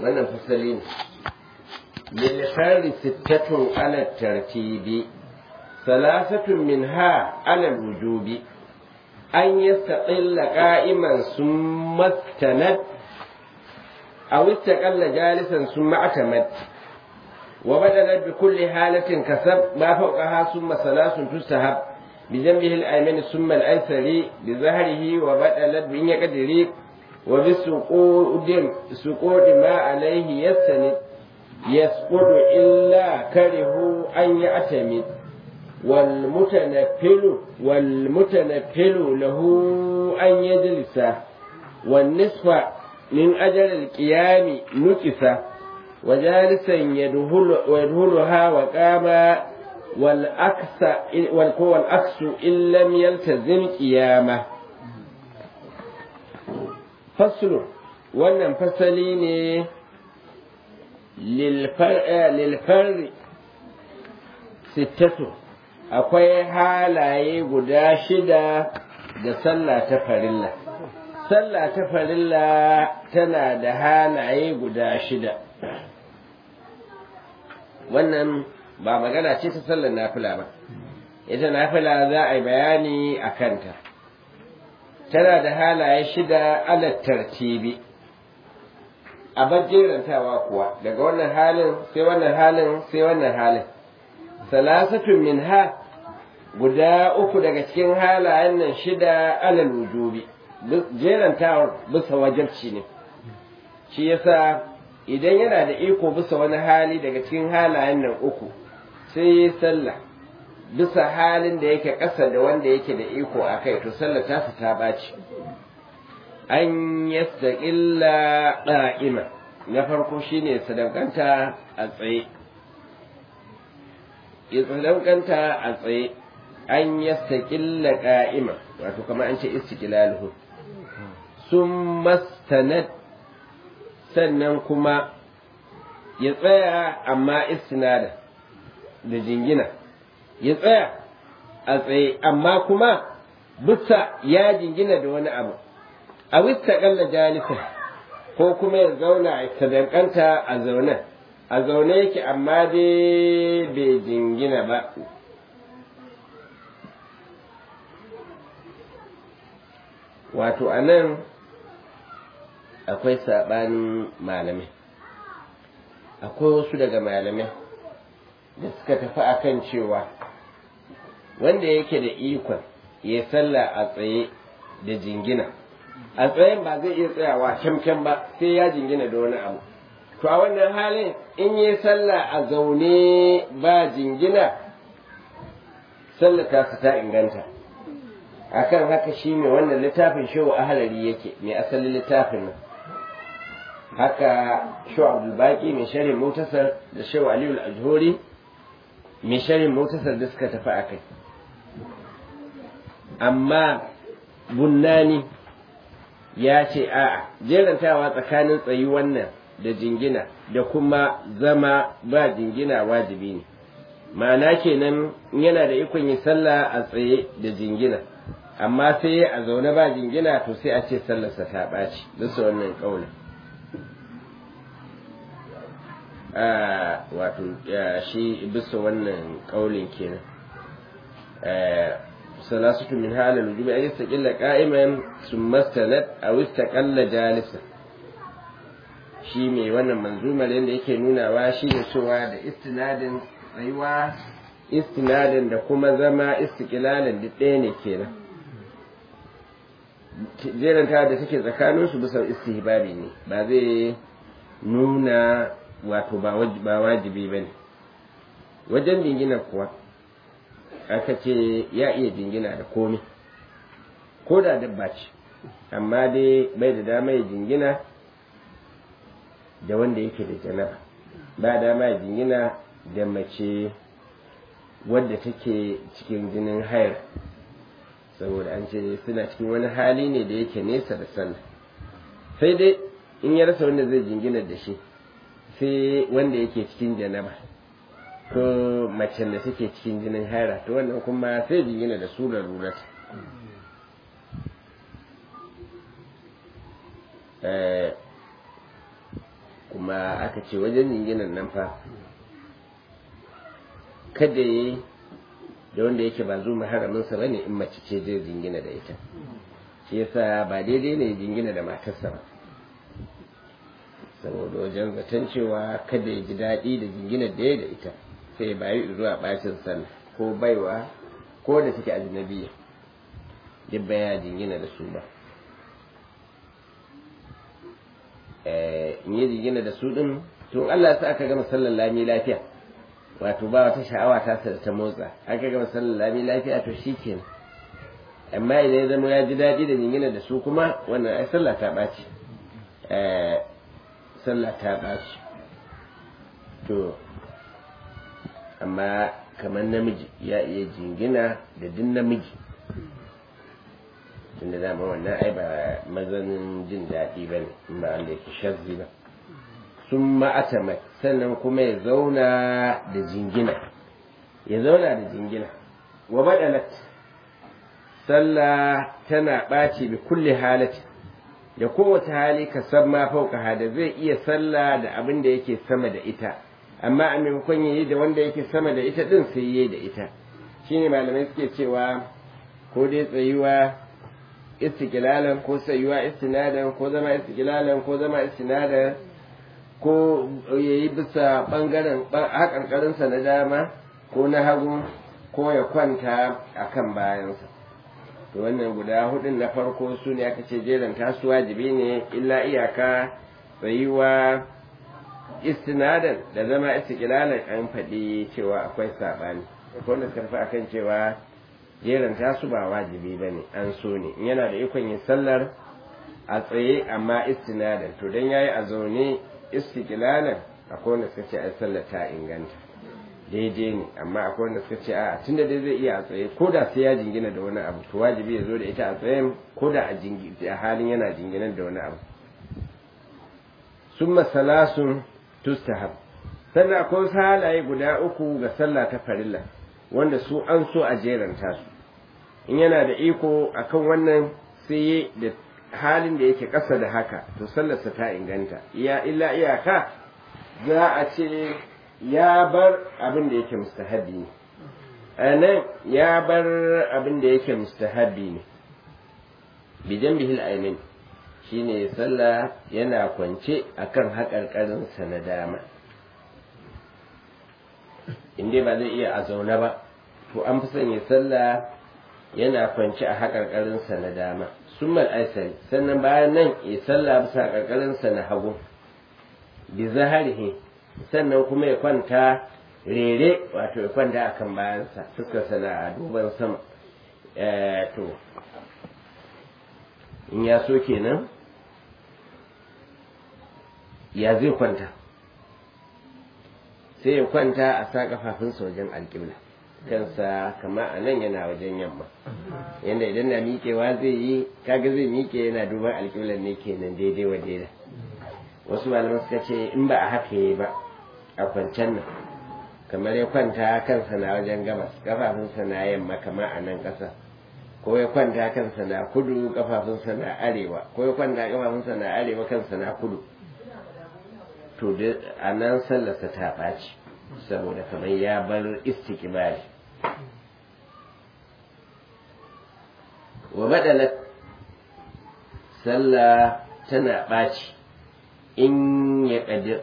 wannan fasali ne للخير ستة على الترتيب ثلاثة منها على الوجوب أن يستقل قائما ثم استند أو استقل جالسا ثم اعتمد وبدلت بكل حالة كسب ما فوقها ثم ثلاث تستهب بجنبه الأيمن ثم الأيسر بظهره وبدلت بإن يقدر وبسقوط سقوط ما عليه يستند يسقط إلا كره أن يعتمد والمتنفل والمتنفل له أن يجلس والنصف من أجل القيام نكس وجالسا يدهل ويدهلها وقام والأكس والأكس إن لم يلتزم قيامه فصل wannan fasali ne lilfar sittatu akwai halaye guda shida da sallah ta farilla sallah ta farilla tana da halaye guda shida wannan ba magana ce ta sallar nafila ba ita nafila za a yi bayani a kanta tana da halaye shida ala tartibi a jerantawa kuwa daga wannan halin sai wannan halin sai wannan halin salasatun min ha guda uku daga cikin halayen nan shida alal wujubi jerantawar bisa wajabci ne shi yasa idan yana da iko bisa wani hali daga cikin halayen nan uku sai yi sallah bisa halin da yake ƙasa da wanda yake da iko a kai to sallah ta ta ɓaci an yastaƙilla ɗa'ima na farko shine sadaukanta a tsaye ya sadaukanta a tsaye an yastaƙilla ƙa'ima wato kamar an ce istiqlaluhu sun mastanad sannan kuma ya tsaya amma istinada da jingina ya tsaya a tsaye amma kuma bisa ya jingina da wani abu a wista kalla jalisa ko kuma ya zauna a sadankanta a zaune a zaune yake amma dai bai jingina ba wato a nan akwai saɓanin malamai akwai wasu daga malamai da suka tafi akan cewa wanda yake da ikon ya sallah a tsaye da jingina a tsayen ba zai iya tsayawa kyamkyam ba sai ya jingina da wani abu to a wannan halin in yi sallah a zaune ba jingina sallah ta ta inganta akan haka shi mai wannan littafin shehu ahalari yake mai asalin littafin nan haka shehu abdulbaki mai sharin mutasar da shehu aliyu al-ajhuri mai sharin mutasar da suka tafi akai amma bunnani ya ce a'a jerantawa tsakanin tsayi wannan da jingina da kuma zama ba jingina wajibi ne ma'ana kenan yana da ikon yi sallah a tsaye da jingina amma sai a zaune ba jingina to sai a ce sallarsa ta ɓaci bisa wannan ƙaunin wato shi bisa wannan ƙaunin kenan salasatu min halal wujubi an yastaqilla qa'iman thumma istanad aw istaqalla jalisa shi mai wannan manzumar yadda yake nunawa shi ne cewa da istinadin tsayuwa istinadin da kuma zama istiqlalin duk ɗaya ne kenan jeranta da take tsakanin su bisa istihbabi ne ba zai nuna wato ba wajibi ba ne wajen jingina kuwa aka ce ya iya jingina da komi ko da dabba ce amma dai bai da dama ya jingina da wanda yake da janaba ba dama ya jingina da mace wadda take cikin jinin hayar saboda an ce suna cikin wani hali ne da yake nesa da sallah sai dai in ya rasa wanda zai jingina da shi sai wanda yake cikin janaba ko macen da take cikin jinin haira to wannan kuma sai jingina da su larurat kuma aka ce wajen jinginan nan fa kada ya da wanda yake ba zuwa haraminsa ba ne in mace ce zai jingina da ita shi yasa ba daidai ne jingina da matarsa ba saboda wajen zaton cewa kada ya ji daɗi da jingina da ya da ita sai ya bayi zuwa bacin sallah ko baiwa ko da take ajnabiya duk baya jingina da su ba in yi jingina da su din to Allah sa aka gama sallar lami lafiya wato ba wata sha'awa ta sa ta motsa aka gama sallar lami lafiya to shi kenan amma idan ya zama ya ji daɗi da jingina da su kuma wannan ai sallah ta ɓaci sallah ta ɓaci to amma kamar namiji ya iya jingina da duk namiji tunda dama wannan ai ba mazanin jin daɗi ba ne in ba wanda yake shazzi ba sun ma'atama sannan kuma ya zauna da jingina ya zauna da jingina wa baɗalat sallah tana ɓaci bi kulli halati da kowace hali ka san ma fauka hada zai iya sallah da abin da yake sama da ita amma a maimakon yayi da wanda yake sama da ita din sai yayi da ita shine malamai suke cewa ko dai tsayuwa istiqlalan ko tsayuwa istinadan ko zama istiqlalan ko zama istinadan ko yayi bisa bangaren hakarkarinsa na dama ko na hagu ko ya kwanta akan bayansa to wannan guda hudun na farko su ne aka ce jeran tasu wajibi ne illa iyaka tsayuwa istinadan da zama istiqlalan an faɗi cewa akwai saɓani wanda suka tafi akan cewa jeran tasu ba wajibi ba ne an so ne in yana da ikon yin sallar a tsaye amma istinadan to dan yayi a zaune istiqlalan akwai wanda suka ce ai sallar ta inganta daidai ne amma akwai wanda suka ce a tunda dai zai iya a tsaye ko da sai ya jingina da wani abu to wajibi ya zo da ita a tsayen ko da a halin yana jinginan da wani abu summa salasun tustahab sannan akwai wasu halaye guda uku ga sallah ta farilla wanda su an so a jeranta su in yana da iko akan wannan sai da halin da yake ƙasa da haka to sallarsa ta inganta iya illa iyaka za a ce ya bar abin da yake mustahabi ne a nan ya bar abin da yake mustahabi ne bijan bihil aimin shine sallah yana kwance akan haƙarƙarinsa na dama inda ba zai iya a zaune ba to an fi sanya sallah yana kwance a haƙarƙarinsa na dama summal aisari sannan bayan nan ya sallah bisa haƙarƙarinsa na hagu bi zaharihi sannan kuma ya kwanta rere wato ya kwanta a kan bayansa fuskarsa na a duban sama to in ya so kenan ya zai kwanta sai ya kwanta a sa kafafunsa wajen alƙibla kansa kama a nan yana wajen yamma yadda idan na miƙewa zai yi kaga zai miƙe yana duban alƙiblar ne kenan daidai wa daidai wasu malaman suka ce in ba a haka yi ba a kwancen nan kamar ya kwanta kansa na wajen gabas kafafunsa na yamma kamar a nan ƙasa ko ya kwanta kansa na kudu kafafunsa na arewa ko ya kwanta kafafunsa na arewa kansa na kudu to a nan sallarsa ta ɓaci saboda kamar ya bar istiqbali wa badalat sallah tana ɓaci in ya ƙadir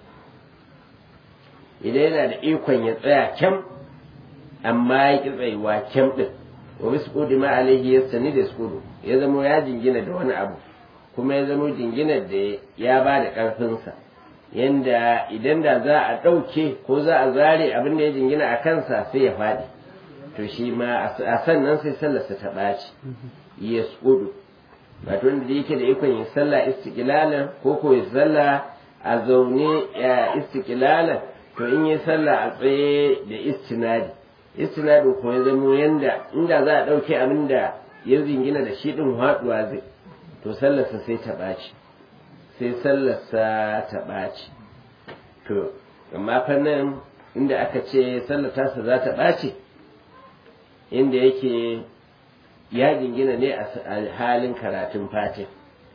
idan yana da ikon ya tsaya kyam amma ya ƙi tsayuwa kyam ɗin wa bisu ƙudi ma alaihi ya sani da skudu ya zama ya jingina da wani abu kuma ya zama jingina da ya ba da ƙarfinsa yanda idan da za a ɗauke ko za a zare abin da ya jingina a kansa sai ya faɗi to shi ma a sannan sai sallarsa ta ɓaci ya skudu wato wanda yake da ikon yin sallah istiqlalan ko ko ya sallah a zaune ya istiqlalan to in yi sallah a tsaye da istinadi istinadi ko ya zama yanda inda za a ɗauke abin da ya zingina da shi ɗin haɗuwa zai to sallarsa sai ta ɓaci sai sallarsa ta ɓaci to amma fannin inda aka ce sallar tasa za ta ɓaci inda yake ya jingina ne a halin karatun fatin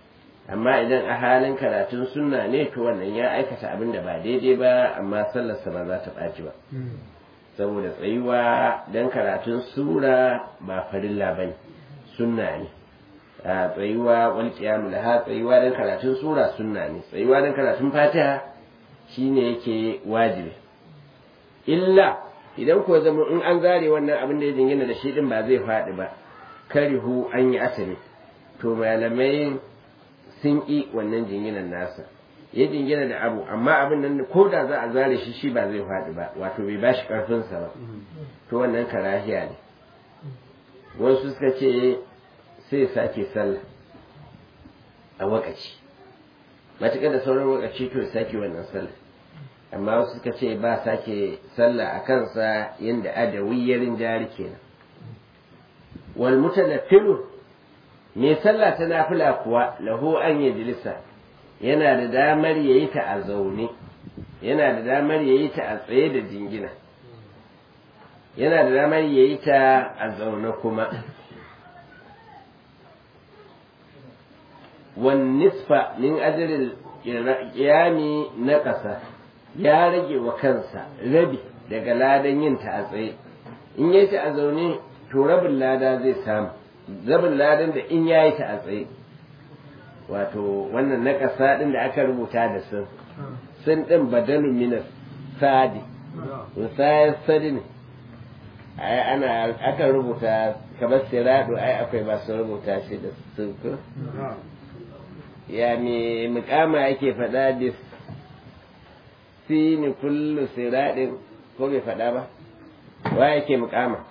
amma idan a halin karatun sunna ne to wannan ya aikata abin da ba daidai ba amma sallarsa ba za ta ɓaci ba saboda tsayuwa don karatun sura ba farilla ba ne sunna ne a tsayuwa wal qiyamul ha tsayuwa don karatun sura sunna ne tsayuwa don karatun fatiha shine yake wajibi illa idan ko zama in an zare wannan abin da ya jingina da shi din ba zai faɗi ba karihu an yi asali to malamai sun ƙi wannan jinginan nasa ya jingina da abu amma abin nan ko da za a zare shi shi ba zai faɗi ba wato bai ba shi ƙarfinsa ba to wannan karahiya ne wasu suka ce sai sake sallah a wakaci matuƙar da sauran wakaci to sake wannan sallah amma wasu suka ce ba sake sallah a kansa yadda adawiyarin jari kenan wal mutanaffilu me sallah ta nafila kuwa lahu an yajlisa yana da damar yayi ta a zaune yana da damar yayi ta a tsaye da jingina yana da damar yayi ta a zaune kuma wan nisfa min ajril qiyami na ƙasa ya rage wa kansa rabi daga ladan yin ta a tsaye in yayi ta a zaune to rabin lada zai samu rabin ladan da in yayi ta a tsaye wato wannan na ƙasa ɗin da aka rubuta da sun sun ɗin badalu minas sadi musayar sadi ne ai ana aka rubuta kamar sirado ai akwai masu rubuta shi da sun ya me mukama yake faɗa da sini kullu siradin ko bai faɗa ba wa yake mukama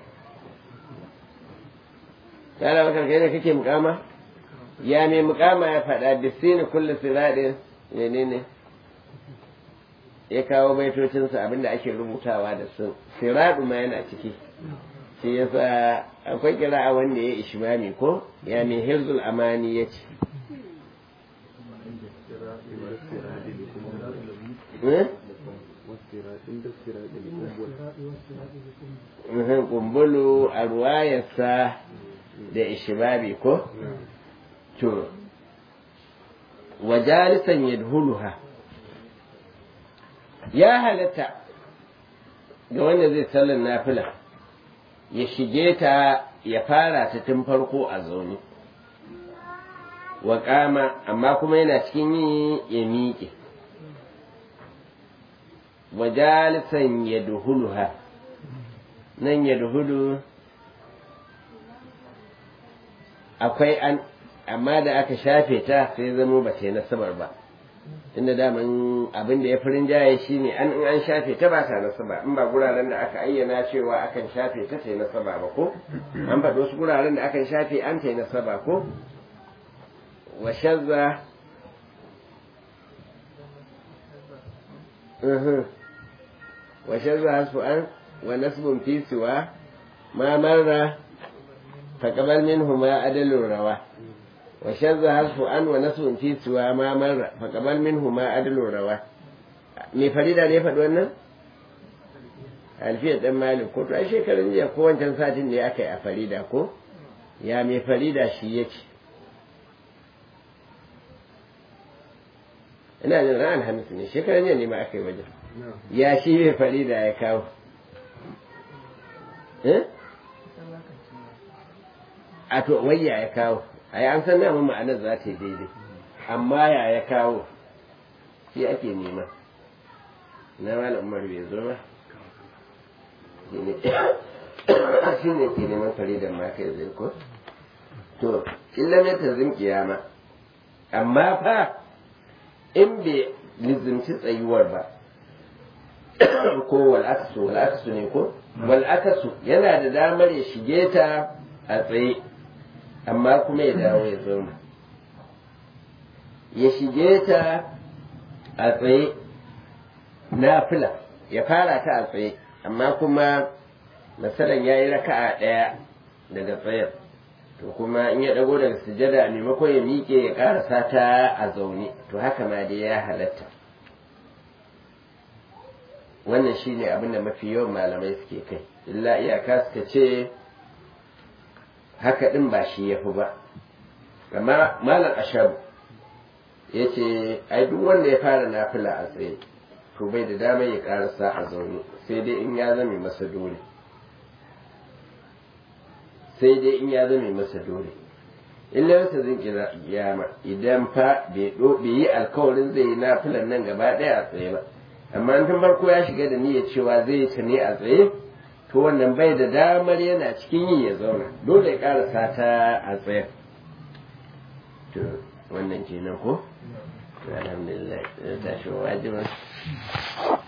kana bakar kai ne kake mukama ya me mukama ya faɗa da sini kullu siradin menene ya kawo baitocinsa abinda ake rubutawa da sun siradu ma yana ciki shi yasa akwai kira'a wanda ya ishmami ko ya me hirzul amani ya ce kumbulu a ruwayarsa da ishibabi ko? to wajalisan yadhuluha ya halatta ga wanda zai sallar nafila ya shige ta ya fara ta tun farko a zaune wa kama amma kuma yana cikin yi ya miƙe wajalisan ya duhuluha nan ya duhulu akwai an amma da aka shafe ta sai zamo ba ta yi nasabar ba inda daman abin da ya fi rinjaye shi ne an in an shafe ta ba ta nasaba in ba guraren da aka ayyana cewa akan shafe ta ta yi nasaba ba ko an faɗi wasu guraren da akan shafe an ta yi nasaba ko wa shazza wa shazza hasfu an wa nasbun fi siwa ma marra faqabal minhu ma adalur rawa وشذ حذف أن ونسب في سوى ما مر فقبل منه ما أدل روا me farida ne faɗi wannan alfiyar ɗan malik ko to ai shekarun jiya ko wancan satin da aka yi a farida ko ya mai farida shi ya ce ina jin ran alhamis ne shekarun jiya ne ma aka yi wajen ya shi mai farida ya kawo a to wayya ya kawo ai an san namun ma'anar za ta yi daidai amma ya ya kawo shi ake nema na malam umar bai zo ba shi ne ke neman faridar ma kai zai ko to illa ne ta zim kiyama amma fa in bai lizimci tsayuwar ba ko wal'akasu wal'akasu ne ko wal'akasu yana da damar ya shige ta a tsaye amma kuma ya dawo ya zauna ya shige ta a tsaye na fila ya fara ta a tsaye amma kuma masalan ya yi raka'a ɗaya daga tsayar to kuma in ya ɗago daga sujada maimakon ya miƙe ya ƙarasa ta a zaune to haka ma dai ya halatta wannan shine abin da mafi yawan malamai suke kai illa iyaka suka ce haka ɗin ba shi ya fi ba amma malam ashab ya ce ai duk wanda ya fara nafila a tsaye to bai da damar ya karasa a zaune sai dai in ya zame masa dole sai dai in ya zame masa dole illa wata zin kiyama idan fa bai yi alkawarin zai yi nafilan nan gaba ɗaya a tsaye ba amma tun farko ya shiga da niyyar cewa zai yi ta ne a tsaye to wannan bai da damar yana cikin yi ya zauna dole ya karasa ta a tsaye to wannan kenan ko alhamdulillah tashi wajiba